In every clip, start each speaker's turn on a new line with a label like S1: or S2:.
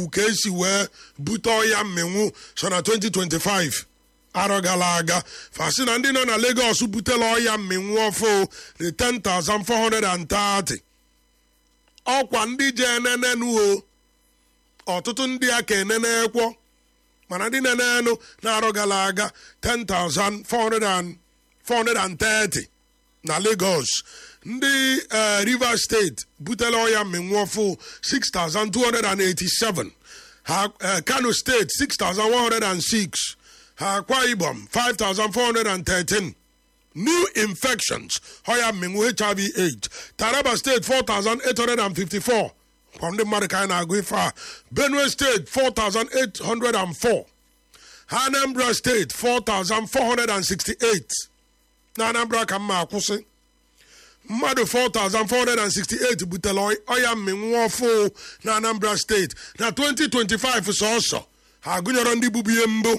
S1: ka esi wee bute ọya mminwu so na 2025 arọ gara aga fasị na ndị nọ na Lagos butela ọya mminwu ọfụ dị 10,430 ọkwa ndị je enenenu o ọtụtụ ndị a ka enenekwo mana ndị nenenu na-arọ gara aga 10,430 na Lagos ndị Rivers steeti butela ọya mminwu ọfụ 6,287 ha Kano steeti 6,106 ha Akwa Ibom 5,413 new infections ọya mminwu HIV AIDS Taraba steeti 4,854 kwa ndị mmadụ ka anyị na-agụ ife a Benue steeti 4,804 Anambra steeti 4,468 na Anambra ka mma akwụsị mmadụ 4,468 butere ọya mminwu ọfụ na Anambra steeti na 2025 sọsọ ha gụnyere ndị bubu ihe mbụ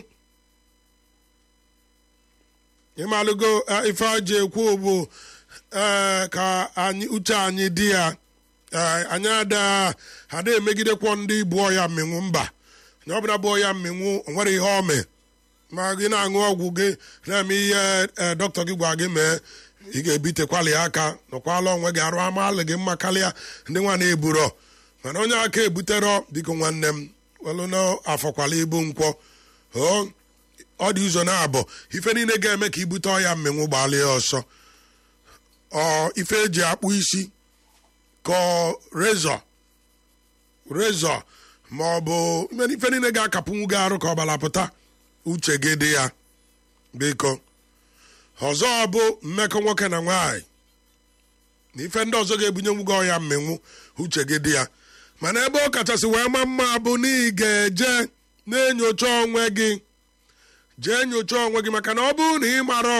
S1: ịmalụgo ife aji ekwu bụ ka anyị uche anyị dị ya anyị ada ada emegidekwọ ndị bụ ọya mminwu mba onye ọbụla bụ ọya mminwu nwere ihe ome ma gị na-aṅụ ọgwụ gị na-eme ihe dọkịta gị gwa gị mee ị ga-ebitekwali aka nọkwala onwe gị arụ amalị gị mma karịa ndị nwa na-eburo mana onye aka ebuterọ biko nwanne m welụ n'afọkwala ibu nkwọ ọ dị ụzọ na-abụ ife niile ga-eme ka ibute ọya mmenwu gbalịa ọsọ ọ ife eji akpụ isi ka rezọ rezọ ma ọ bụ ife niile ga-akapụnwu gị arụ ka ọ balapụta uche gị dị ya biko ọzọ bụ mmekọ nwoke na nwaanyị na ife ndị ọzọ ga-ebunyenwu gị ọya mmenwu uche gị dị ya mana ebe ọ kachasị wee ma mma bụ na ị ga-eje na-enyocha onwe gị jee nyochaa onwe gị maka na ọ bụrụ na ị mara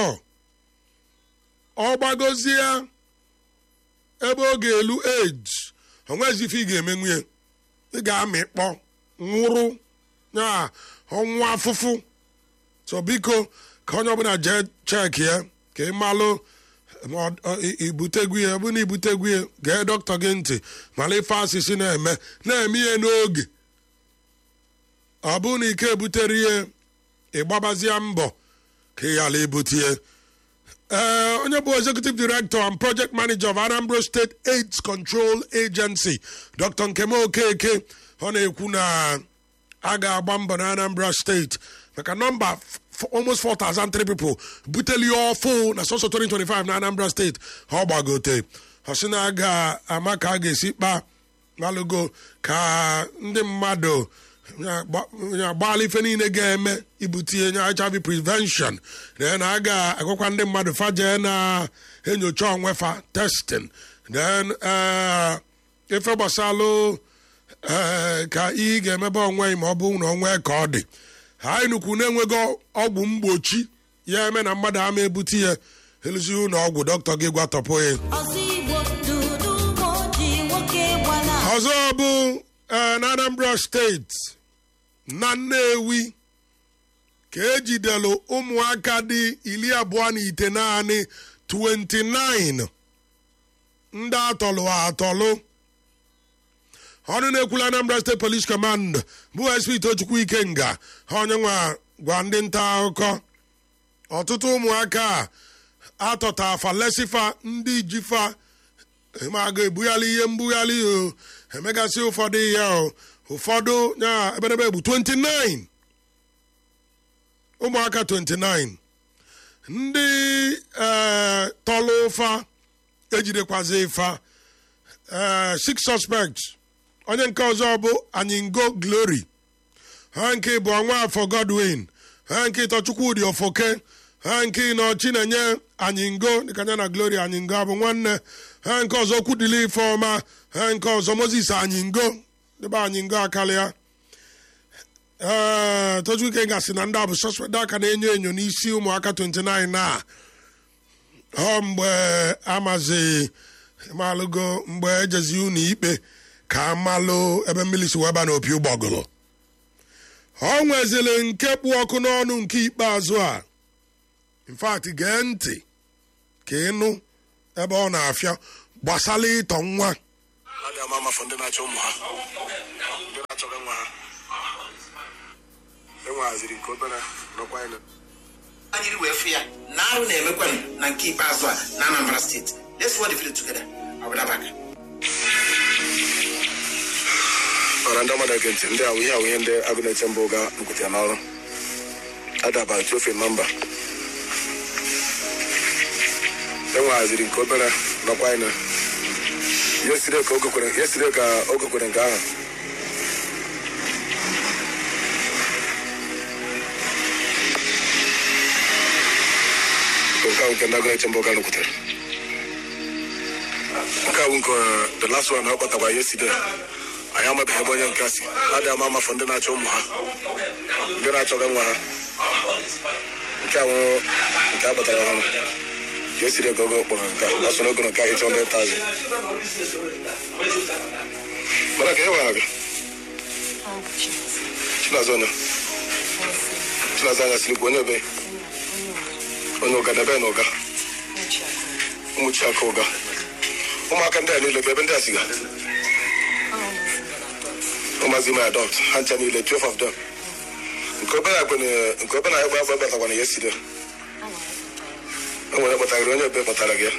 S1: ọ gbagozie ebe ọ ga-elu age onwezi ife ị ga-eme nwunye ị ga-amịkpọ nwụrụ ya ọnwụ afụfụ so biko ka onye ọbụla jee cheki ya ka ị malụ ibutegwu ya bụ na ibutegwu ya gee dọkịta gị ntị mara ife asịsị na-eme na-eme ihe n'oge ọ bụrụ na ike ebutere ihe ịgbabazie mbọ ka ị ghara ebutie ee onye bụ executive director and project manager of Anambra State AIDS Control Agency Dr. Nkem Okeke ọ na-ekwu na a ga-agba mbọ na Anambra State maka nọmba almost 4,003 people buteli ọfụ na sọsọ 2025 na Anambra State ọ gbagote ọ sị na a ga-ama ka a ga-esi kpa malụgo ka ndị mmadụ agbaala ife niile ga-eme ibutie nye HIV prevention then a ga-agwakwa ndị mmadụ faje na-enyocha onwe fa testing then ife gbasalụ ka ị ga-emebe onwe ma ọ bụ na onwe ka ọ dị anyị nukwu na-enweghị ọgwụ mgbochi ya eme na mmadụ ama ebute ya eluzi ụlọ ọgwụ dọkịta gị gwatọpụ ya ọzọ bụ na Anambra steeti na Nnewi ka ejidelu ụmụaka dị iri abụọ na ite naanị 29 ndị atọlụ atọlụ ọnụ na-ekwula Anambra State Police Command bụ SP Tochukwu Ikenga ha onye nwa gwa ndị nta akụkọ ọtụtụ ụmụaka a atọta afa lesifa ndị jifa ma ga-ebugharị ihe mbugharị o emegasị ụfọdụ ihe o ụfọdụ ya ebedebe bụ 29 ụmụaka 29 ndị tọlụ ụfa ejidekwazi ịfa six suspects onye nke ọzọ bụ anyingo glory ha nke bụ Nwaafọ Godwin ha nke ịtọ Chukwudị Ofoke ha nke ịnọ Chinenye anyingo dịka ya na glory anyingo abụ nwanne ha nke ọzọ Kwudili Ifeọma ha nke ọzọ Moses anyingo dịba anyingo akarịa ee Tochukwu gasị na ndị a bụ suspect aka na-enyo enyo n'isi ụmụaka 29 a ọ mgbe amazi malụgo mgbe ejezi unu ikpe ka amalụ ebe mmiri si weba na opi ụgbọgụrụ ọ nwezili nke kpụ ọkụ n'ọnụ nke ikpeazụ a infat gee ntị ka ịnụ ebe ọ na-afịa gbasara ịtọ nwa
S2: a ga-ama amafọ ndị na-achọ ụmụ ha ndị na-achọghị nwa ha enweghaziri nke obere nọkwa anyị
S3: anyịrị wee fụ ya na arụ na-emekwanụ na nke ikpeazụ a na anambra steeti let's work the video together I'll be right back.
S2: ọra ndị ọmada ege ntị ndị ahụ ihe ahụ ihe ndị agụ na-eche mbụ ga bukwute ya n'ọrụ adaba tiofe nọmba enweghaziri nke obere nọkwa anyị yesire ka oge kwere yesire ka oge kwere nke ahụ nke ahụ nke ndị agụ na-eche mbụ ga nụkwutere nke ahụ nke the last one ha kpọtakwa yesterday anyị amabeghị ebe onye nke a si a dị ama amafọ ndị na-achọ ụmụ ha ndị na-achọghị nwa ha nke a nwụrụ nke a kpọtara ọhụrụ ka esiri ego ogo kpọrọ nke a ọ soro ogo nke ịchọ ndị tazi mana ka e nwere gị chinazụ onye chinazụ anya siri kwu onye ebe onye ụga na ebe na ụga ụmụ chiaka ụga ụmụaka ndị a niile bụ ebe ndị a siga ụmụazị ime adọlt ha ncha niile 12 of them nke obere akwenye nke obere anyị gba batakwana ya esiri o nwere kpọtagịrị onye ebe kpọtara gị ya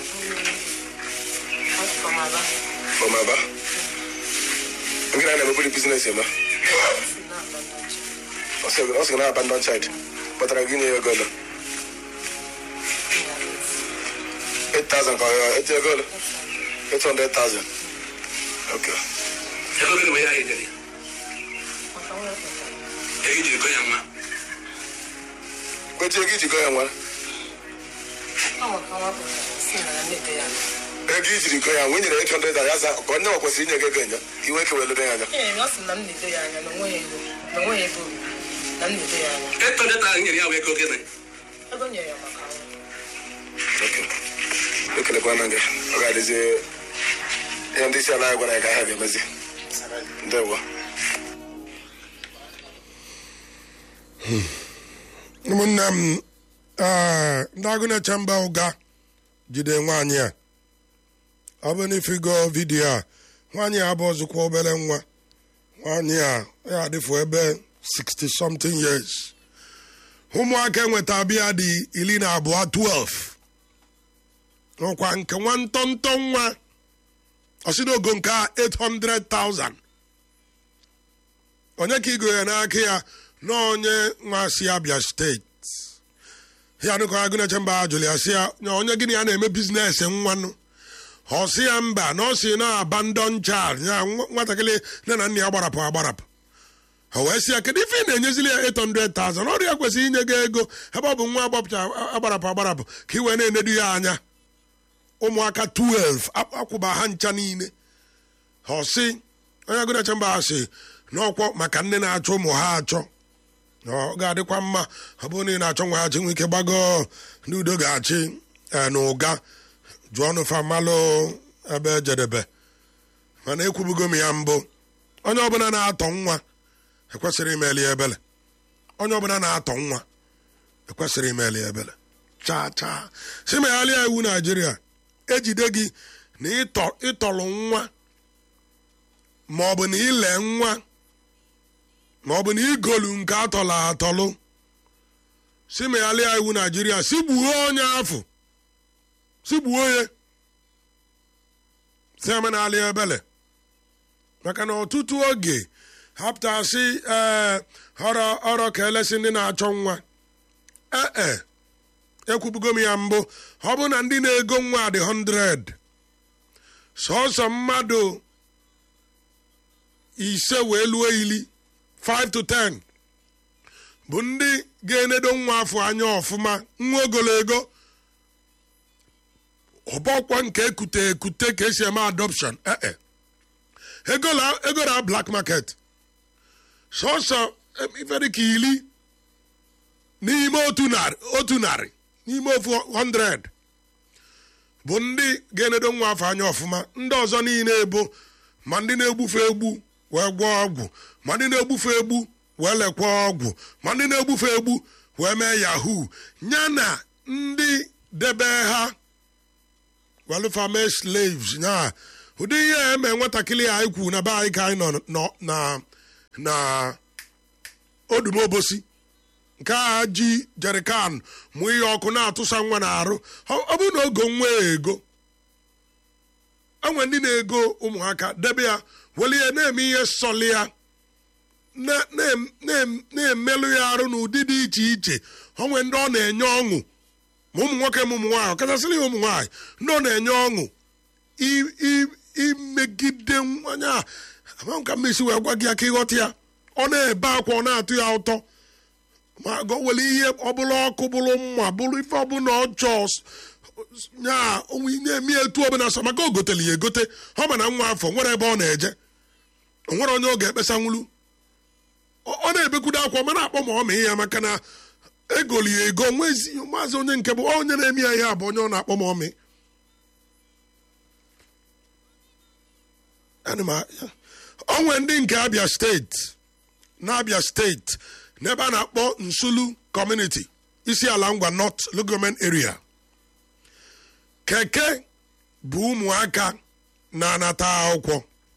S2: fọmaba ngị na na-emebiri biznes eme ọ sị na abandon child kpọtara gị nye ya ego ole 8000 ka ọ eti ego ole 800000 okay
S4: ego gịnị bụ ihe anyị dere ego ijiri go ya nwa
S2: kwechi ego iji go ya nwa ego ijiri go ya nwa nyere 800 ya za ka onye nwa kwesịrị inye gị ego enye iwe kewelere ya anya
S5: Ee, ọ sị na m na-edo ya anya na onweghị ego na onweghị ego obibi na m na-edo ya anya
S4: eto ndị taa nyere ya bụ ego gịnị
S5: ego nyere ya maka ọrụ
S2: Okay. ekelekwana gị ọ ga-adịzi ihe ndị isi ala anyị gwara ya ka ha ga-emezi ndewo
S1: ụmụnne m ee, ndị agụ na-eche mba ụga jide nwaanyị a ọ bụ na ifigo vidiyo a nwaanyị a bụ ọzụkwa obere nwa nwaanyị a ya adịfụ ebe 60 something years ụmụaka enweta bịa dị iri na abụọ 12 n'ọkwa nke nwa ntọntọ nwa ọsịnogo nke a 800,000 onye ka igo ya n'aka ya na onye nwa si abịa steeti ya dịka agụ na-eche mba ajụrụ ya si ya na onye gịnị ya na-eme biznes nwanụ ọ sị ya mba na ọ si na abandon child ya nwa- nwatakịrị nne na nna ya gbarapụ agbarapụ o wee sị ya kedu ife ị na-enyezili ya 800,000 ọrụ ya kwesịrị inye gị ego ebe ọ bụ nwa agbapụcha agbarapụ agbarapụ ka ị wee na-enedu ya anya ụmụaka 12 ak- akwụba ha ncha niile ọ sị onye agụ na-eche mba sị n'ọkwọ maka nne na-achọ ụmụ ha achọ na ọ ga-adịkwa mma ọ bụrụ na ị na-achọ nwa ya chi nwee ike gbago ndị udo ga-achị ee, na ụga jụọ ọnụ famalụ ebe jedebe mana ekwubugo m ya mbụ onye ọbụla na-atọ nwa ekwesịrị imeli ya ebele onye ọbụla na-atọ nwa ekwesịrị imeli ya ebele chaa chaa si megharịa iwu naijiria ejide gị na ịtọ ịtọrọ nwa ma ọ bụ na ile nwa ma ọ bụ na igolu nke atọlụ atọlụ si megharịa iwu naijiria si gbuo onye afọ si gbuo ya si amenalị ebele maka na ọtụtụ oge hapụtasị ee ọrọ ọrọ ka elesi ndị na-achọ nwa ee ekwubugo m ya mbụ ọ bụ na ndị na-ego nwa dị 100 sọsọ mmadụ ise wee luo ili 5 to 10 bụ ndị ga-enedo nwa afọ anya ọfụma nwa ogologo ọbọkwa nke ekute ekute ka esi eme adoption ee egola egora black market sọsọ ife dị ka iri n'ime otu narị otu narị n'ime ofu 100 bụ ndị ga-enedo nwa afọ anya ọfụma ndị ọzọ niile bụ ma ndị na-egbufe egbu wee gwọọ ọgwụ ma ndị na-egbufe egbu wee lekwa ọgwụ ma ndị na-egbufe egbu wee mee yahoo ya na ndị debe ha welfare slaves ya ụdị ihe a eme nwatakịrị a anyị kwu na be anyị ka anyị nọ nọ na na odumobosi nke a ji jerikan mụ ihe ọkụ na-atụsa nwa na-arụ ọ ọ bụrụ na ogo nwa ego enwe ndị na-ego ụmụaka debe ya weli ya na-eme ihe sọli ya na- na- na- na-emelụ ya arụ n'ụdị dị iche iche onwe ndị ọ na-enye ọṅụ ma ụmụ nwoke ma ụmụ nwaanyị ọkachasịrị ya ụmụ nwaanyị ndị ọ na-enye ọṅụ i- i- imegide nwanyị a ama m ka mmesi wee gwa gị ya ka ịghọta ya ọ na-ebe akwa ọ na-atụ ya ụtọ ma gọwere ihe ọbụla ọkụ bụrụ mma bụrụ ife ọbụla ọjọọ nya onwe na-eme etu ọbụla sọ maka o gotele ya egote ọ ma na nwa afọ nwere ebe ọ na-eje o nwere onye ọ ga-ekpesa nwulu ọ ọ na-ebekwudo akwa mana akpọ ma ọ mee ya maka na egoli ya ego nwezi maazị onye nke bụ onye na-eme ya ihe a bụ onye ọ na-akpọ ma ọ mee Ana m a- onwe ndị nke abia steeti n'abia steeti n'ebe a na-akpọ nsulu community isi ala ngwa north local government area keke bụ ụmụaka na-anata akwụkwọ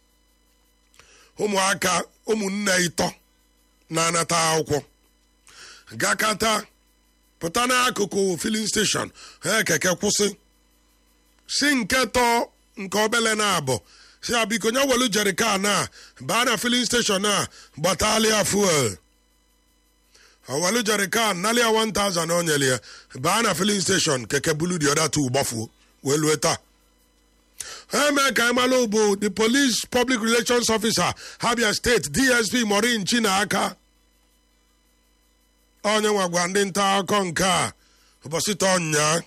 S1: ụmụaka ụmụnne ịtọ na-anata akwụkwọ gakata pụta n'akụkụ filin steshọn ha keke kwụsị si nke tọ nke obele na-abụ si ya biko nye welu jerikan a baa na filin steshọn a gbatalia fuel owelu jerikan nalia 1000 o nyere ya baa na filin steshọn keke bulu di ọda tu gbafuo wee lue taa ha mee ka ịmalụ bụ the police public relations officer habia steeti dsp morin chinaka onye nwa gwa ndị nta akụkọ nke a ụbọchị taa nnyaa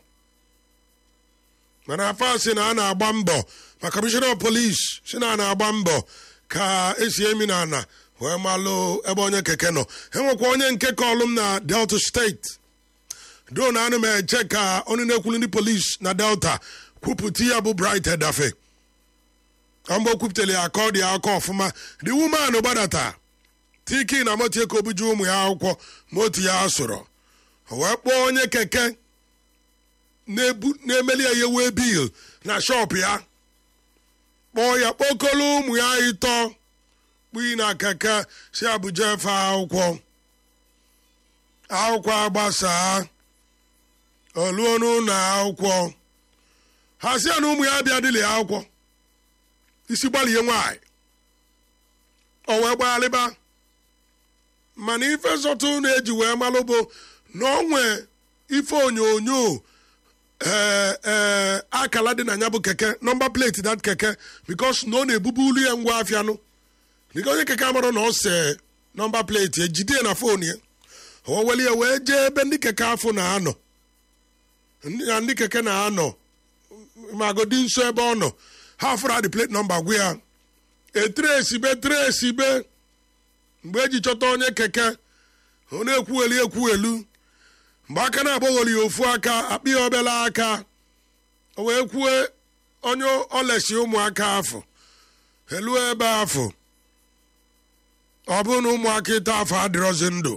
S1: mana afọ a sị na a na-agba mbọ ma kọmishọna polis si na a na-agba mbọ ka esi emi na ana wee malụ ebe onye keke nọ enwekwa onye nke kọlụm na delta steeti do na anụ m eche ka onye na-ekwulu ndị polis na delta kwupụta ya bụ bright edafe mgbe o kwupụtara ya aka ọ dị aka ọfụma the woman gbadata tiki na motie ka obuju ụmụ ya akwụkwọ ma otu ya sụrụ O wee kpọọ onye keke na-ebu- na-emeli ya yewe bil na shọp ya kpọọ ya kpokolo ụmụ ya ịtọ kpui na keke si abuja efe akwụkwọ akwụkwọ agbasaa oluo n'ụlọ akwụkwọ ha si ya na ụmụ ya bịa dịlị akwụkwọ isi gbalie nwaanyị o wee gbaghalịba mana ife zọtụ na-eji wee malụ bụ na onwe ife onyonyo ee ee akala dị na ya bụ keke nọmba plate dat keke bikos na ọ na-ebubu ulu ya ngwa afịanụ dịka onye keke amarụ na ọ se nọmba plate ejide ya na fon ya o weli ya wee jee ebe ndị keke afọ na-anọ ndị na ndị keke na-anọ magodi nso ebe ọ nọ ha fụrụ adị plate nọmba gwa ya etresibe tresibe mgbe eji chọta onye keke ọ na-ekwugheli ekwughelu mgbe aka na-agbagholi ya ofu aka akpị ya obele aka o wee kwue onye olesi ụmụaka afọ elu ebe afọ ọ bụrụ na ụmụaka ịta afọ adịrọzi ndụ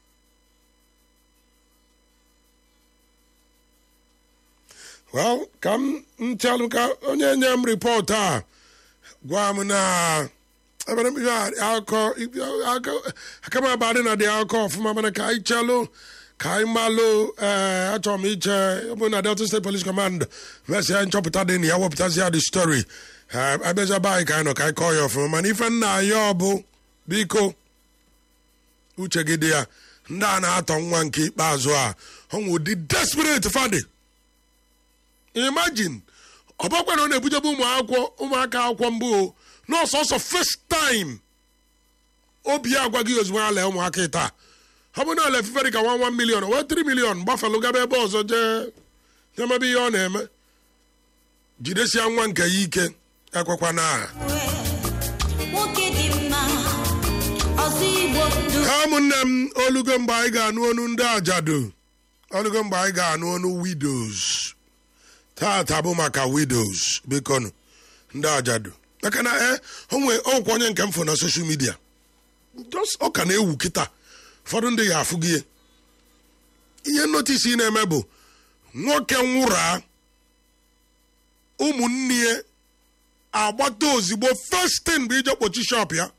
S1: well ka m nchalụ ka onye nye m ripọt a gwa m na ebe m ihe akọ aka m abadị na dị akọ ọfụma mana ka anyị chalụ ka anyị malụ ee achọrọ m iche ọ bụ na delta state police command mesịa nchọpụta dị na ya wepụtazi ya the story abịaza be anyị ka anyị nọ ka anyị kọọ ya ọfụma mana ife nna ya ọ bụ biko uche gị dị ya ndị a na-atọ nwa nke ikpeazụ a ọnwụ ụdị desperate fadi imagine ọbakwa na ọ na-ebujebe ụmụ akwụkwọ ụmụaka akwụkwọ mbụ o n'ọsọsọ first time obi ya agwa gị ozugbo ala ụmụaka taa ọ bụ na ala efufe dị ka 1 million wee 3 million gbafalụ gaba ebe ọzọ jee nyemebe ihe ọ na-eme jidesia nwa nke ya ike ekwekwa na aha
S6: nwoke dị mma ọzọ igbo ndụ
S1: ha ụmụnne m olugo mgbe anyị ga-anụ onu ndị ajadu olugo mgbe anyị ga-anụ onu widows tata bụ maka widows bikonu ndị ajadu maka na e onwe ọkwa onye nke m fụ na soshal midia just ọ ka na-ewu kịta ụfọdụ ndị ya afụ gị ihe notisi ị na-eme bụ nwoke nwụra ụmụnne ya agbata ozigbo first thing bụ ije kpochi shop ya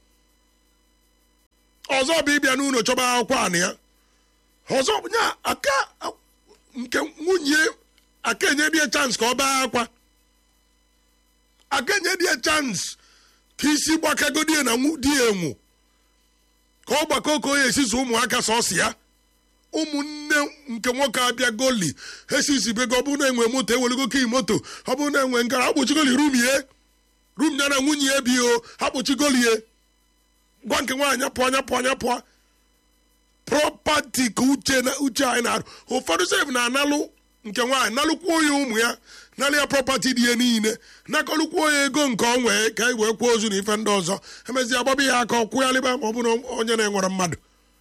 S1: ọzọ bụ ịbịa n'ụlọ chọba akwụkwọ anị ya ọzọ bụ nya aka nke nwunye aka enye die chance ka ọ baa akwa aka enye die chance ka isi gbakagodie na nwu- di ya enwu ka ọ gbakọ ka o ya esisi ụmụaka sọsị ya ụmụnne nke nwoke abịa goli esisi bego ọ bụrụ na enwe moto ewelego kii moto ọ bụrụ na enwe ngara akpụchigoli rum ye rum ya na nwunye ya bi o akpụchigolie gwa nke nwaanyị pụọ anya pụọ anya pụọ prọpati ka uche na uche anyị na-arụ ụfọdụ sef na-analụ nke nwaanyị nalụkwuo ya ụmụ ya nalụ ya prọpati dị ya niile nakọlụkwuo ya ego nke ọ nwee ka anyị wee kwuo ozu na ife ndị ọzọ emezi agbaba ya aka ọkwụ ya lịba ma ọ bụrụ onye na-enwere mmadụ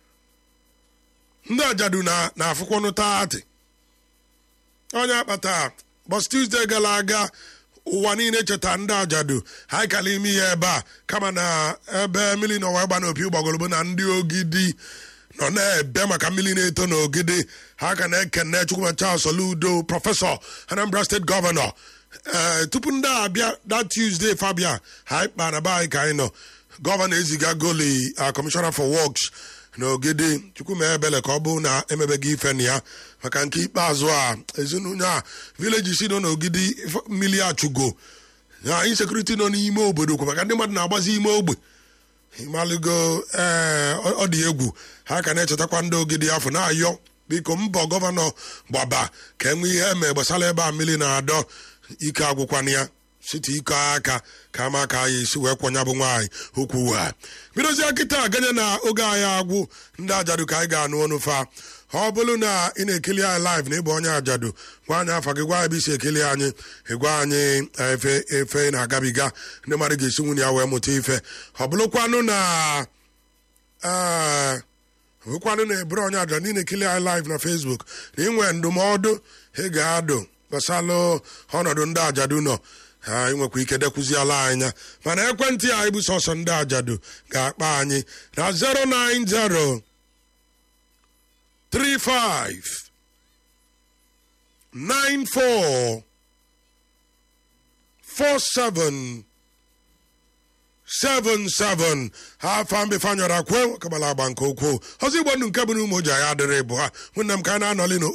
S1: ndị ajadu na na-afụkwanụ taatị onye akpata bọs tuzdee gara aga ụwa niile cheta ndị ajadu ha kala ime ihe ebe a kama na ebe mmiri na ọwa gba n'opi gbagologbo na ndị ogidi nọ na-ebe maka mmiri na-eto n'ogidi ha ka na-ekene chukwuma charles oludo prọfesọ anambra steeti gọvanọ ee tupu ndị a abịa that tuesday fabia ha kpa na be anyị ka anyị nọ gọvanọ eziga goli kọmishọna for works n'ogidi chukwuma ebele ka ọ bụ na emebeghị ife na ya maka nke ikpeazụ a ezinụlọ a vileji si nọ n'ogidi ife- mmiri achụgo na insekuriti nọ n'ime obodo kwa maka ndị mmadụ na-agbazi ime ogbe ịmalụgo ee ọ ọ dị egwu ha ka na-echetakwa ndị ogidi afọ na-ayọ biko mbọ gọvanọ gbaba ka enwe ihe eme gbasara ebe a mmiri na-adọ ike agwụkwana ya site ike aka ka ama ka anyị isi wee kwọnya bụ nwaanyị okwu ha bidozie kịta ganye na oge anyị agwụ ndị ajadu ka anyị ga-anụ ọnụ fa ọ bụrụ na ị na-ekili anyị live na ịbụ onye ajadu gwa anyị afa gị gwa anyị bụ isi ekili anyị ịgwa anyị efe efe na-agabiga ndị mmadụ ga-esi nwunye ya wee mụta ife ọ bụrụkwanụ na ee hụkwanụ na eburu onye ajadu ndị na-ekili anyị live na facebook na inwe ndụmọdụ ị ga-adụ gbasalụ ọnọdụ ndị ajadu nọ ha nwekwa ike dekwuziela anya mana ekwentị anyị bụ sọsọ ndị ajadu ga-akpa anyị na 090 35 94 47 77 ha afa mbefanyọrọ akwe kabala agba nke ukwuu ọzọ igbo ndụ nke bụ na ụmụ ji anyị adịrị bụ ha nwanne m ka a na-anọli n'o